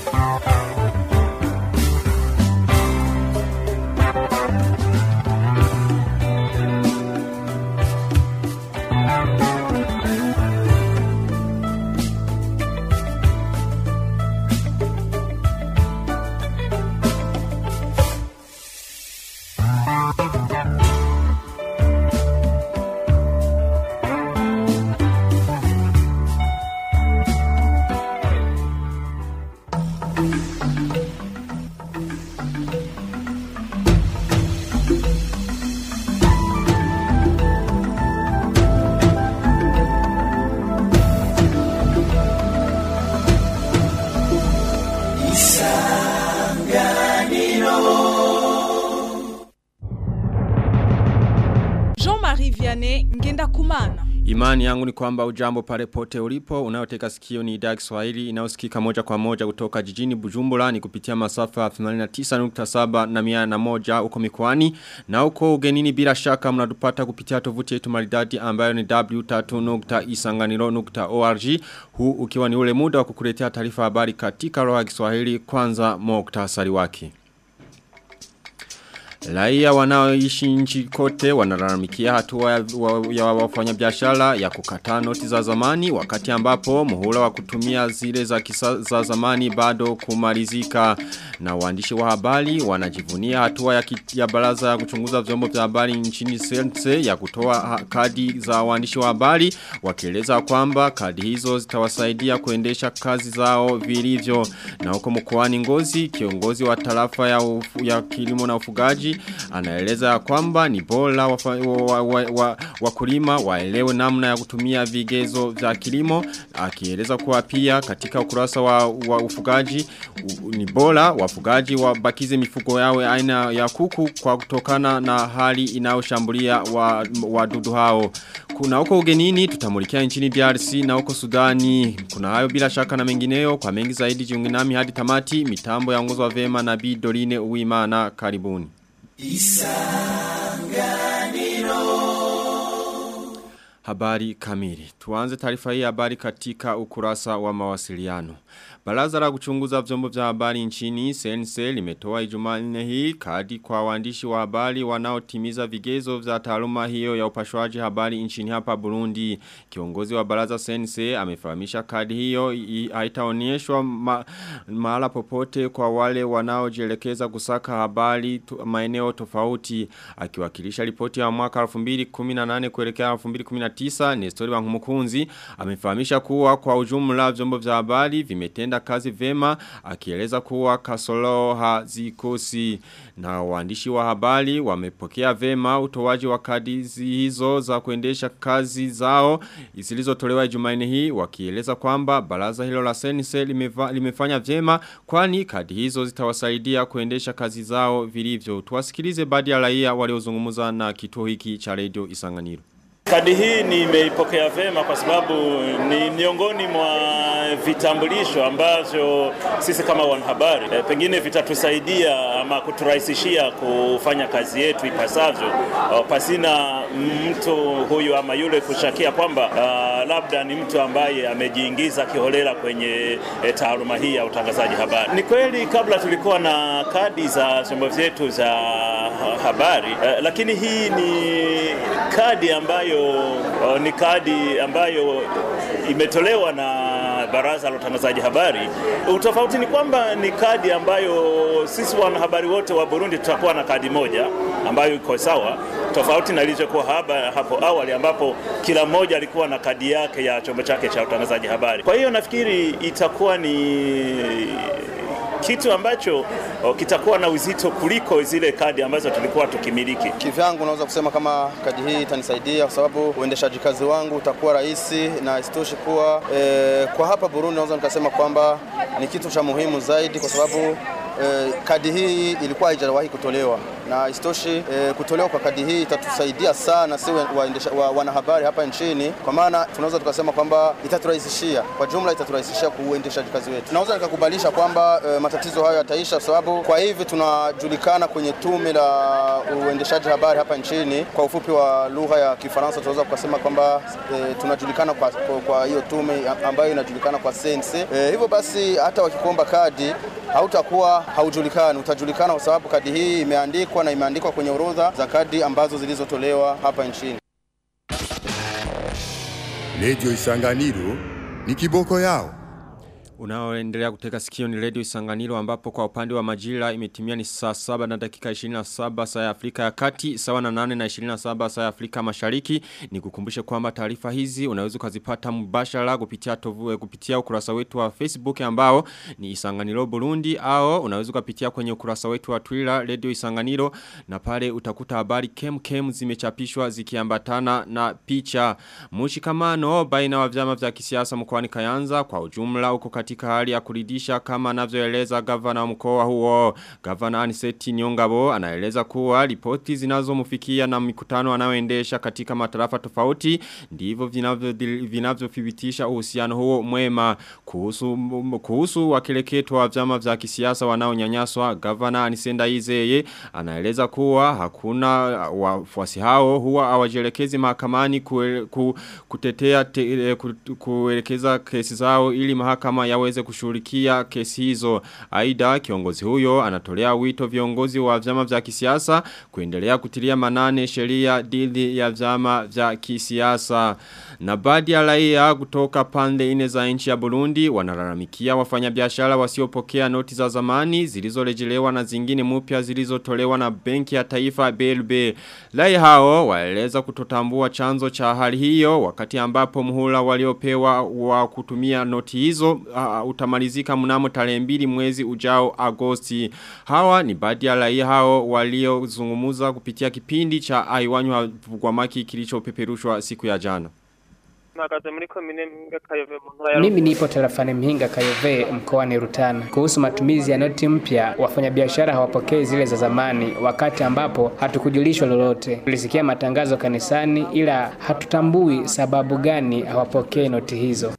Jean-Marie Vianney Ngenda Kumana. Imani yangu ni kwamba ujambo pale pote ulipo, unayoteka sikio ni idhaa Kiswahili inayosikika moja kwa moja kutoka jijini Bujumbura ni kupitia masafa 89.7 na 101 uko mikoani na uko ugenini bila shaka mnatupata kupitia tovuti yetu maridadi ambayo ni w3.isanganiro.org huu ukiwa ni ule muda wa kukuletea taarifa habari katika roho ya Kiswahili kwanza muktasari wake. Raia wanaoishi nchi kote wanalalamikia hatua ya, wa, ya wafanyabiashara ya kukataa noti za zamani wakati ambapo muhula wa kutumia zile za kisa za zamani bado kumalizika na waandishi wa habari wanajivunia hatua ya, kit, ya baraza ya kuchunguza vyombo vya habari nchini Sense ya kutoa ha, kadi za waandishi wa habari wakieleza kwamba kadi hizo zitawasaidia kuendesha kazi zao vilivyo na huko mkoani Ngozi kiongozi wa tarafa ya, ufu, ya kilimo na ufugaji anaeleza kwamba ni bora wakulima wa, wa, wa, waelewe namna ya kutumia vigezo vya kilimo akieleza kuwa pia katika ukurasa wa, wa ufugaji u, ni bora wafugaji wabakize mifugo yao aina ya kuku kwa kutokana na hali inayoshambulia wadudu wa hao kuna huko ugenini tutamulikia nchini DRC na huko Sudani kuna hayo bila shaka na mengineyo kwa mengi zaidi jiungi nami hadi tamati mitambo ya wa vema na Bi Dorine Uwimana karibuni Isanganiro Habari kamili. Tuanze taarifa hii habari katika ukurasa wa mawasiliano. Baraza la kuchunguza vyombo vya habari nchini Sense limetoa Ijumaa nne hii kadi kwa waandishi wa habari wanaotimiza vigezo vya taaluma hiyo ya upashwaji habari nchini hapa Burundi. Kiongozi wa baraza Sense amefahamisha kadi hiyo haitaonyeshwa ma, mahala popote kwa wale wanaojielekeza kusaka habari tu, maeneo tofauti. Akiwakilisha ripoti ya mwaka 2018 kuelekea 2019 Nestori Bankumukunzi amefahamisha kuwa kwa ujumla vyombo vya habari vimetenda kazi vema akieleza kuwa kasoro hazikosi na waandishi wa habari wamepokea vema utoaji wa kadi hizo za kuendesha kazi zao zilizotolewa Jumanne hii wakieleza kwamba baraza hilo la sense limeva, limefanya vyema kwani kadi hizo zitawasaidia kuendesha kazi zao vilivyo tuwasikilize baadhi ya raia waliozungumza na kituo hiki cha radio Isanganiro Kadi hii nimeipokea vema kwa sababu ni miongoni mwa vitambulisho ambavyo sisi kama wanahabari e, pengine vitatusaidia ama kuturahisishia kufanya kazi yetu ipasavyo, pasina mtu huyu ama yule kushakia kwamba uh, labda ni mtu ambaye amejiingiza kiholela kwenye e, taaluma hii ya utangazaji habari. Ni kweli kabla tulikuwa na kadi za vyombo vyetu za habari e, lakini hii ni kadi ambayo uh, ni kadi ambayo imetolewa na baraza la utangazaji habari. Utofauti ni kwamba ni kadi ambayo sisi wanahabari wote wa Burundi tutakuwa na kadi moja ambayo iko sawa, tofauti na ilivyokuwa hapo awali ambapo kila mmoja alikuwa na kadi yake ya chombo chake cha utangazaji habari. Kwa hiyo nafikiri itakuwa ni kitu ambacho o, kitakuwa na uzito kuliko zile kadi ambazo tulikuwa tukimiliki. Kivyangu naweza kusema kama kadi hii itanisaidia kwa sababu uendeshaji kazi wangu utakuwa rahisi na isitoshi kuwa e, kwa hapa Burundi naweza nikasema kwamba ni kitu cha muhimu zaidi kwa sababu eh, kadi hii ilikuwa haijawahi kutolewa na istoshi eh, kutolewa kwa kadi hii itatusaidia sana si waendesha, wa, wanahabari hapa nchini, kwa maana tunaweza tukasema kwamba itaturahisishia kwa jumla, itaturahisishia kuuendeshaji kazi wetu. Naweza nikakubalisha kwamba eh, matatizo hayo yataisha, kwa sababu kwa hivi tunajulikana kwenye tume la uendeshaji habari hapa nchini, kwa ufupi wa lugha ya Kifaransa tunaweza kusema kwamba eh, tunajulikana kwa, kwa, kwa hiyo tume ambayo inajulikana kwa sense. Eh, hivyo basi hata wakikuomba kadi hautakuwa haujulikani, utajulikana kwa sababu kadi hii imeandikwa na imeandikwa kwenye orodha za kadi ambazo zilizotolewa hapa nchini. Radio Isanganiro ni kiboko yao. Unaoendelea kuteka sikio ni Radio Isanganiro ambapo kwa upande wa majira imetimia ni saa 7 na dakika 27 saa ya Afrika ya Kati sawa na 8 na 27 saa ya Afrika Mashariki ni kukumbushe kwamba taarifa hizi unaweza kuzipata mbashara kupitia tovu, kupitia ukurasa wetu wa Facebook ambao ni Isanganiro Burundi au unaweza kupitia kwenye ukurasa wetu wa Twitter Radio Isanganiro na pale utakuta habari kem kem zimechapishwa zikiambatana na picha Mushikamano baina wa vyama vya kisiasa mkoani Kayanza kwa ujumla uko katika hali ya kuridisha kama anavyoeleza gavana wa mkoa huo. Gavana Aniseti Nyongabo anaeleza kuwa ripoti zinazomfikia na mikutano anayoendesha katika matarafa tofauti ndivyo vinavyothibitisha uhusiano huo mwema kuhusu kuhusu wakileketo wa vyama vya kisiasa wanaonyanyaswa. Gavana Anisenda Izeye anaeleza kuwa hakuna wafuasi hao huwa hawajielekezi mahakamani kue, ku, kutetea te, ku, kuelekeza kesi zao ili mahakama yaweze kushughulikia kesi hizo. Aidha kiongozi huyo anatolea wito viongozi wa vyama vya kisiasa kuendelea kutilia manane sheria dhidi ya vyama vya kisiasa. Na baadhi ya raia kutoka pande ine za nchi ya Burundi wanalalamikia wafanyabiashara wasiopokea noti za zamani zilizorejelewa na zingine mpya zilizotolewa na benki ya taifa BLB. Raia hao waeleza kutotambua chanzo cha hali hiyo wakati ambapo muhula waliopewa wa kutumia noti hizo uh, utamalizika mnamo tarehe mbili mwezi ujao Agosti. Hawa ni baadhi ya raia hao waliozungumuza kupitia kipindi cha aiwanyu havugwamaki kilichopeperushwa siku ya jana. Mimi nipo tarafani Mhinga Kayove mkoani Rutana. Kuhusu matumizi ya noti mpya, wafanyabiashara hawapokei zile za zamani, wakati ambapo hatukujulishwa lolote. Tulisikia matangazo kanisani, ila hatutambui sababu gani hawapokei noti hizo.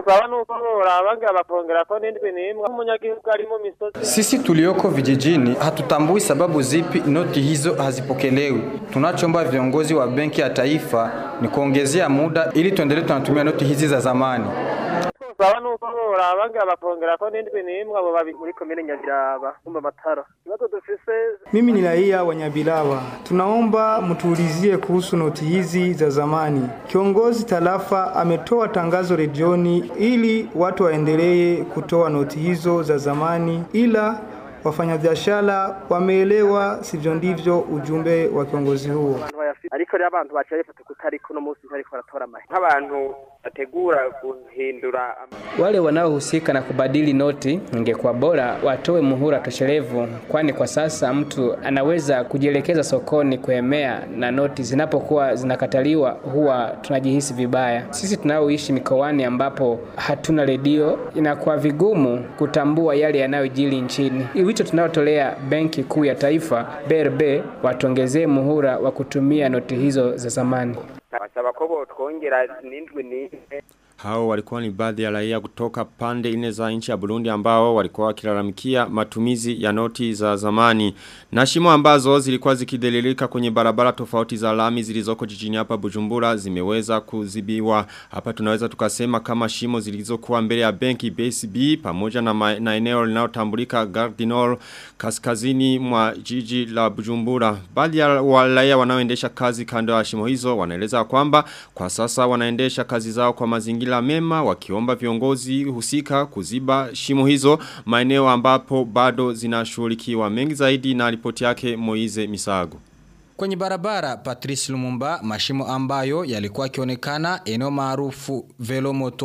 Sisi tulioko vijijini hatutambui sababu zipi noti hizo hazipokelewi. Tunachoomba viongozi wa benki ya taifa ni kuongezea muda ili tuendelee tunatumia noti hizi za zamani. saba nuko abangira bakongera ko n'indwi n'imwe abo babi muri komine Nyabiraba kumba matara ikibazo dufise Mimi ni raia wa Nyabilawa. Tunaomba mtuulizie kuhusu noti hizi za zamani. Kiongozi tarafa ametoa tangazo redioni ili watu waendelee kutoa noti hizo za zamani, ila wafanyabiashara wameelewa sivyo ndivyo ujumbe wa kiongozi huo. abantu bayafite ariko rero abantu baciye bafata kutariko uno munsi bariko baratora amahe nk'abantu bategura guhindura Wale wanaohusika na kubadili noti, ingekuwa bora watoe muhula toshelevu, kwani kwa sasa mtu anaweza kujielekeza sokoni kuemea, na noti zinapokuwa zinakataliwa huwa tunajihisi vibaya. Sisi tunaoishi mikoani ambapo hatuna redio, inakuwa vigumu kutambua yale yanayojiri nchini. Wito tunaotolea Benki Kuu ya Taifa BRB watuongezee muhula wa kutumia noti hizo za zamani. basaba ko botwongera n'indwi n'imwe Hao walikuwa ni baadhi ya raia kutoka pande ine za nchi ya Burundi ambao walikuwa wakilalamikia matumizi ya noti za zamani. Na shimo ambazo zilikuwa zikidelilika kwenye barabara tofauti za lami zilizoko jijini hapa Bujumbura zimeweza kuzibiwa. Hapa tunaweza tukasema kama shimo zilizokuwa mbele ya benki BSB pamoja na, ma, na eneo linalotambulika Gardinor kaskazini mwa jiji la Bujumbura. Baadhi ya wa- raia wanaoendesha kazi kando ya shimo hizo wanaeleza kwamba kwa sasa wanaendesha kazi zao kwa mazingira mema wakiomba viongozi husika kuziba shimo hizo maeneo ambapo bado zinashughulikiwa mengi zaidi na ripoti yake Moize Misago. Kwenye barabara Patrice Lumumba, mashimo ambayo yalikuwa yakionekana eneo maarufu Velomoto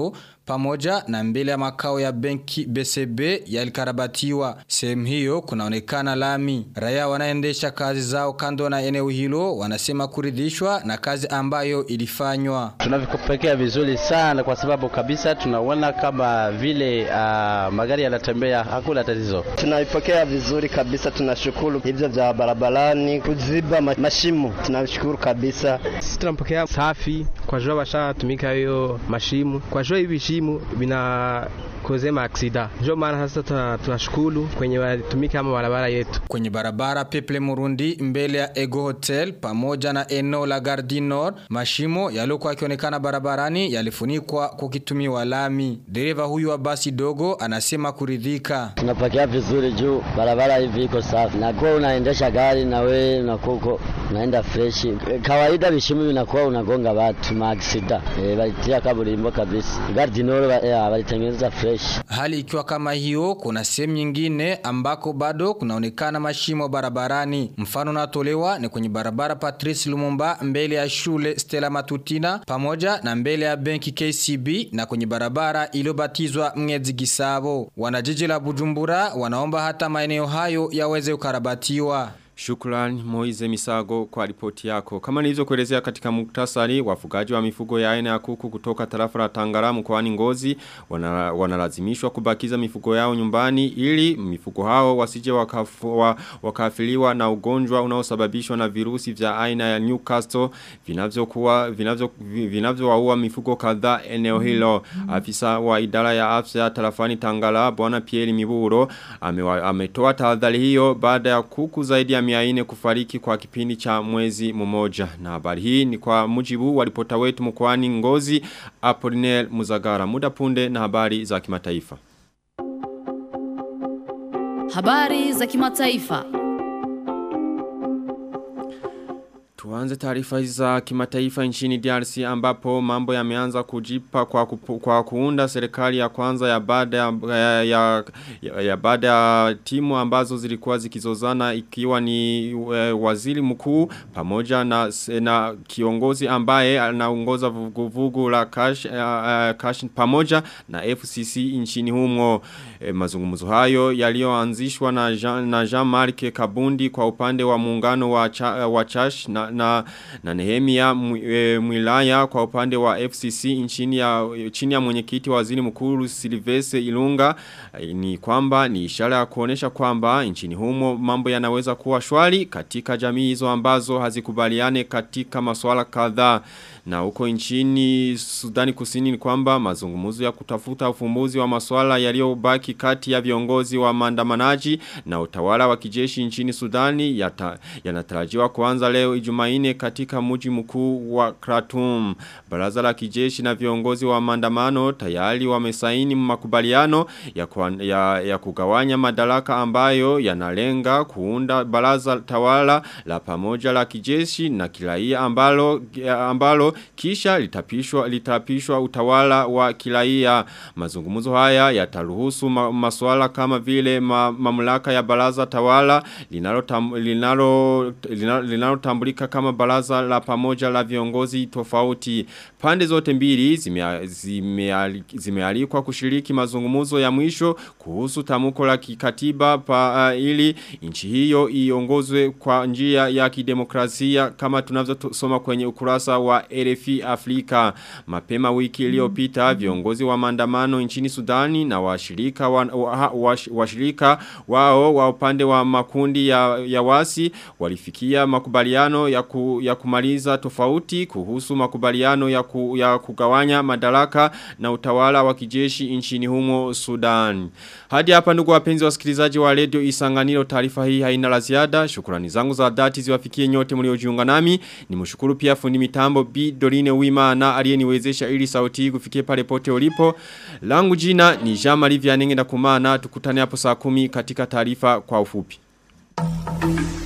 pamoja na mbele ya makao ya benki BCB yalikarabatiwa. Sehemu hiyo kunaonekana lami. Raia wanaendesha kazi zao kando na eneo hilo wanasema kuridhishwa na kazi ambayo ilifanywa. Tunavipokea vizuri sana kwa sababu kabisa tunaona kama vile uh, magari yanatembea hakuna tatizo. Tunaipokea vizuri kabisa, tunashukuru hivyo vya barabarani kuziba mashimo, tunashukuru kabisa. Sisi tunampokea safi kwa jua washatumika hiyo mashimu, kwa jua hivi shimu vina kozema aksida. Ndio maana sasa tunashukuru kwenye walitumika ama barabara yetu. Kwenye barabara Peple Murundi mbele ya Ego Hotel pamoja na eneo la Gardi Nord, mashimo yaliokuwa yakionekana barabarani yalifunikwa kukitumiwa lami. Dereva huyu wa basi dogo anasema kuridhika. Tunapakia vizuri juu barabara hivi iko safi. Na kwa unaendesha gari na we unakuko unaenda fresh. Kawaida vishimu vinakuwa unagonga watu maaksida. E, walitia kaburimbo kabisa. Gardi Nord walitengeneza fresh. Hali ikiwa kama hiyo, kuna sehemu nyingine ambako bado kunaonekana mashimo barabarani. Mfano natolewa ni kwenye barabara Patrice Lumumba mbele ya shule Stella Matutina pamoja na mbele ya benki KCB na kwenye barabara iliyobatizwa Mngezi Gisabo. Wanajiji la Bujumbura wanaomba hata maeneo hayo yaweze kukarabatiwa. Shukran Moize Misago kwa ripoti yako. Kama nilizo kuelezea katika muktasari, wafugaji wa mifugo ya aina ya kuku kutoka tarafa la Tangara mkoani Ngozi wana, wanalazimishwa kubakiza mifugo yao nyumbani ili mifugo hao wasije wakafua, wakafiliwa na ugonjwa unaosababishwa na virusi vya aina ya Newcastle vinavyokuwa vinavyo vinavyowaua mifugo kadhaa eneo hilo. Afisa wa idara ya afya tarafani Tangara Bwana Pierre Miburo ametoa tahadhari hiyo baada ya kuku zaidi ya mia ine kufariki kwa kipindi cha mwezi mmoja. Na habari hii ni kwa mujibu wa ripota wetu mkoani Ngozi Apollinaire Muzagara. Muda punde na habari za kimataifa. Habari za kimataifa. Tuanze taarifa za kimataifa nchini DRC ambapo mambo yameanza kujipa kwa, kupu, kwa kuunda serikali ya kwanza ya baada ya, ya, ya, ya, ya baada ya timu ambazo zilikuwa zikizozana ikiwa ni e, waziri mkuu pamoja na, na kiongozi ambaye anaongoza vuguvugu la cash, uh, cash pamoja na FCC nchini humo e, mazungumzo hayo yaliyoanzishwa na Jean, na Jean-Marc Kabundi kwa upande wa muungano wa, cha, wa Chash na na, na Nehemia Mwilaya kwa upande wa FCC nchini ya, chini ya mwenyekiti wa waziri mkuu Silvese Ilunga ni kwamba ni ishara ya kuonesha kwamba nchini humo mambo yanaweza kuwa shwari katika jamii hizo ambazo hazikubaliane katika masuala kadhaa na huko nchini Sudani Kusini ni kwamba mazungumzo ya kutafuta ufumbuzi wa masuala yaliyobaki kati ya viongozi wa maandamanaji na utawala wa kijeshi nchini Sudani yanatarajiwa ya kuanza leo Ijumaine katika mji mkuu wa Khartoum. Baraza la kijeshi na viongozi wa maandamano tayari wamesaini makubaliano ya, kwa, ya, ya kugawanya madaraka ambayo yanalenga kuunda baraza tawala la pamoja la kijeshi na kiraia ambalo ambalo kisha litapishwa litapishwa utawala wa kiraia mazungumzo haya yataruhusu ma, masuala kama vile ma, mamlaka ya baraza tawala linalo tam, linalo linalotambulika kama baraza la pamoja la viongozi tofauti pande zote mbili zimealikwa zime, zime kushiriki mazungumzo ya mwisho kuhusu tamuko la kikatiba pa, uh, ili nchi hiyo iongozwe kwa njia ya kidemokrasia kama tunavyosoma kwenye ukurasa wa RFI Afrika. Mapema wiki iliyopita viongozi wa maandamano nchini Sudani na washirika wa, wa, wa, washirika wao wa upande wa makundi ya, ya wasi walifikia makubaliano ya, ku, ya kumaliza tofauti kuhusu makubaliano ya, ku, ya kugawanya madaraka na utawala wa kijeshi nchini humo Sudan. Hadi hapa ndugu wapenzi wasikilizaji wa Radio Isanganiro taarifa hii haina la ziada. Shukrani zangu za dhati ziwafikie nyote mliojiunga nami. Nimshukuru pia fundi mitambo B Dorine Wimana aliyeniwezesha ili sauti hii kufikie pale pote ulipo. Langu jina ni Jean-Marie Vianenge na kumana tukutane hapo saa kumi katika taarifa kwa ufupi.